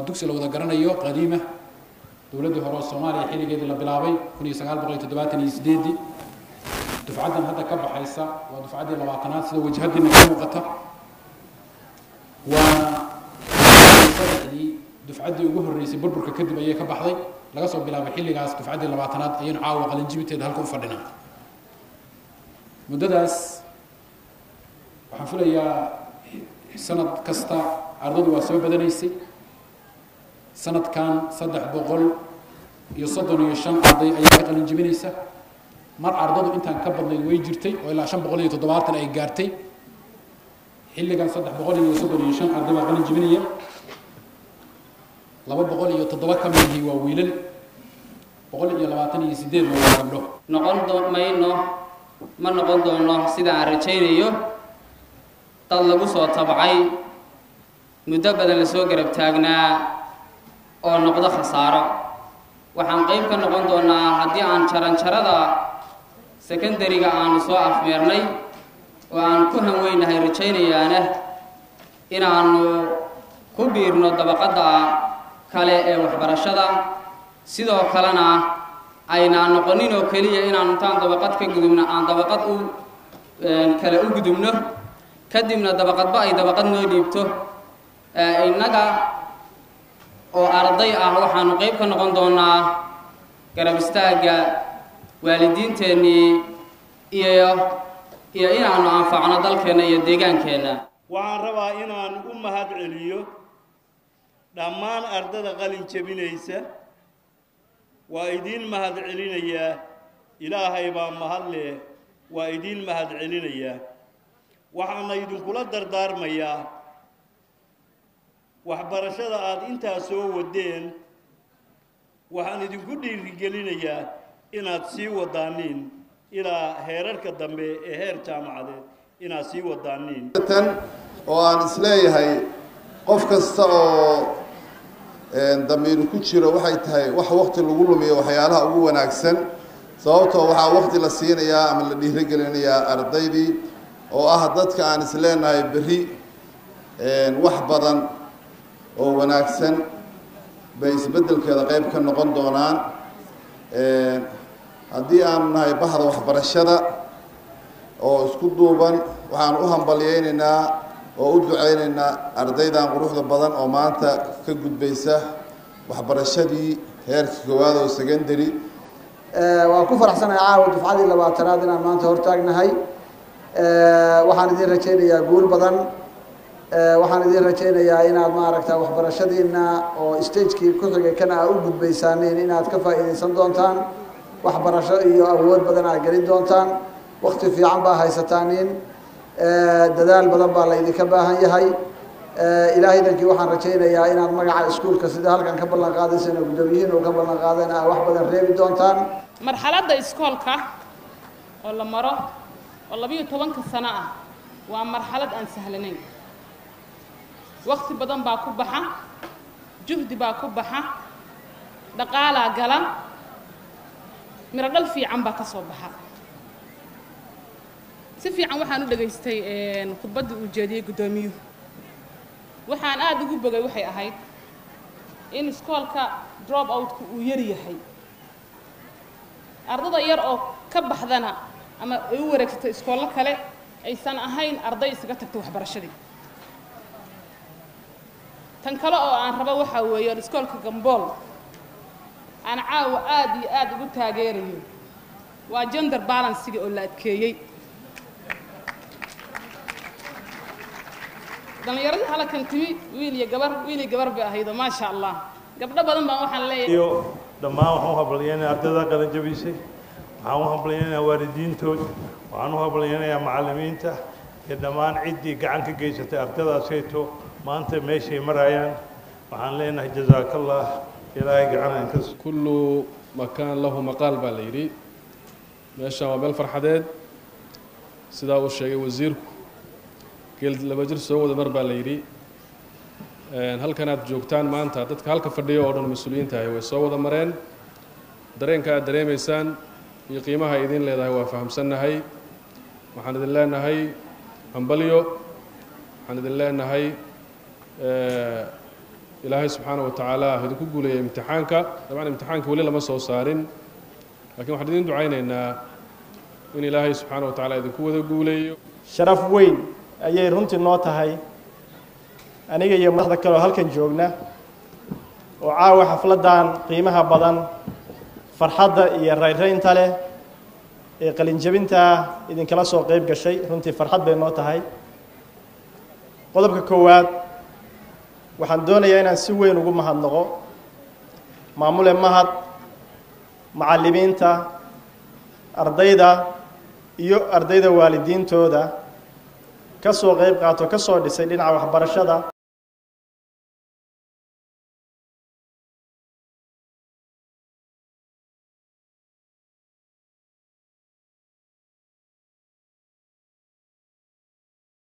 waa dugsi la wada garanayo qadiima dowladdii hore oo soomaaliya xilligeedii la bilaabay kun iyo sagaal boqol iyo toddobaatan iyo sideedii dufcaddan hadda ka baxaysa waa dufcaddii labaatanaad sida wajhadiina ka muuqata waana saddexdii dufcaddii ugu horreysay burburka kadib ayay ka baxday laga soo bilaabay xilligaas dufcaddii labaatanaad ayaynu caawa qalinjibiteeda halka u fadhinaa muddadaas waxaan filayaa sanad kasta ardadu waa soo badanaysay sanadkan saddex boqol iyo soddon iyo shan arday ayaa ka qalin jebinaysa mar ardadu intaan ka badnayd way jirtay oo ilaa shan boqol iyo toddobaatan ay gaartay xilligan saddex boqol iyo soddon iyo shan arday baa qalin jebinaya laba boqol iyo toddoba ka midihii waa wiilal boqol iyo labaatan iyo sideed waa gabdho noqon mayno ma noqon doono sida aan rajaynayo dad lagu soo tabcay muddo badan lasoo garab taagnaa oo noqdo khasaaro waxaan qayb ka noqon doonaa haddii aan jaranjarada secondariga aanu soo afmeernay oo aan ku hanweynahay rajaynayaana inaanu ku biirno dabaqadda kale ee waxbarashada sidoo kalena aynaan noqonin oo keliya inaan intaan dabaqad ka gudubno aan dabaqad u kale u gudubno kadibna dabaqadba ay dabaqad noo dhiibto innaga oo arday ah waxaanu qayb ka noqon doonaa garab istaagga waalidiinteennii iyo iyo inaanu anfacno dalkeenna iyo deegaankeenna waxaan rabaa inaan u mahad celiyo dhammaan ardada qalin jebinaysa waa idiin mahad celinayaa ilaahay baa mahad leh waa idiin mahad celinayaa waxaana idinkula dardaarmayaa waxbarashada aada intaa soo wadeen waxaan idinku dhiirigelinayaa inaad sii wadaaniin ilaa heerarka dambe ee heer jaamacadeed inaad sii wadaaniin tan oo aan isleeyahay qof kasta oo damiiru ku jiro waxay tahay wax wakti lagu lumiyo waxyaalaha ugu wanaagsan sababtoo waxaa wakti la siinayaa ama la dhiirigelinayaa ardaydii oo ah dadka aan isleenahay berri wax badan oo wanaagsan bay isbeddelkeeda qayb ka noqon doonaan haddii aanu nahay bahda waxbarashada oo isku duuban waxaan u hambalyaynaynaa oo u ducaynaynaa ardaydan quruxda badan oo maanta ka gudbaysa waxbarashadii heerka koowaad oo secondary waan ku faraxsanahay caawa dufcadii labaatanaad inaan maanta hortaagnahay waxaan idin rajaynayaa guul badan waxaan idin rajaynayaa inaad maaragta waxbarashadiina oo stagekii ku xigay kana aa u gudbaysaaniin inaad ka faa'iidaysan doontaan waxbarasho iyo awood badan aad gelin doontaan wakti fiican baa haysataaniin dadaal badan baa la idinka baahan yahay ilaahaydankii waxaan rajaynayaa inaad magaca iskuulka sida halkan ka ballan qaadaysana guddoomiyihiin uu ka ballan qaadayna aa wax badan reebi doontaan marxaladda iskoolka oo la maro oo labiyo tobanka sano ah waa marxalad aan sahlanayn wakti badan baa ku baxa juhdi baa ku baxa dhaqaalaa gala miro dhal fiican baa ka soo baxa si fiican waxaan u dhegaystay khudbaddii uu jeediyey guddoomiyuhu waxaan aada ugu bogay waxay ahayd in iskoolka drop outka uu yar yahay ardada yar oo ka baxdana ama ay u wareegsato iskoollo kale aysan ahayn arday isaga tagta waxbarashadii tan kale oo aan rabo waxaa weeye iskoolka gambool aan caawa aada iyo aada ugu taageerayo waa gender balansiga oo la adkeeyey dhallinyaradii halkan timi wiil iyo gabar wiil iyo gabar bay ahaydoo maasha allah gabdho badan baan waxaan leeyahay iyo dhammaan waxaan u hambalyaynayaa ardada qalan jabisay waxaan u hambalyaynayaa waalidiintood waxaan u hambalyaynayaa macallimiinta iyo dhammaan ciddii gacan ka geysatay ardadaasayto maanta meeshay marayaan waxaan leenahay jazaakallah ilaahay gacanaan ka kullu makaan lahu maqaal baa la yidhi meeshaan waa meel farxadeed sidaa uu sheegay wasiirku geel laba jir soo wada mar baa la yidhi halkan aad joogtaan maanta dadka halka fadhiya oo dhan mas-uuliyiinta ahi way soo wada mareen dareenka aad dareemaysaan iyo qiimaha ay idiin leedahay waa fahamsannahay waxaan idin leenahay hambalyo waxaan idin leenahay ilaahay subxaana wa tacaala ha idinku guuleeya imtixaanka dabcan imtixaanka weli lama soo saarin lakiin waxaan idin ducaynaynaa in ilaahay subxaana wa tacala idinku wada guuleeyo sharaf weyn ayay runtii noo tahay aniga iyo madaxda kale oo halkan joogna oo caawa xafladdan qiimaha badan farxadda iyo rayraynta leh ee qalinjabintaa idinkala soo qeyb gashay runtii farxad bay noo tahay qodobka koowaad waxaan doonayaa inaan si weyn ugu mahadnaqo maamule mahad macallimiinta ardayda iyo ardayda waalidiintooda ka soo qeyb qaato ka soo dhisay dhinaca waxbarashada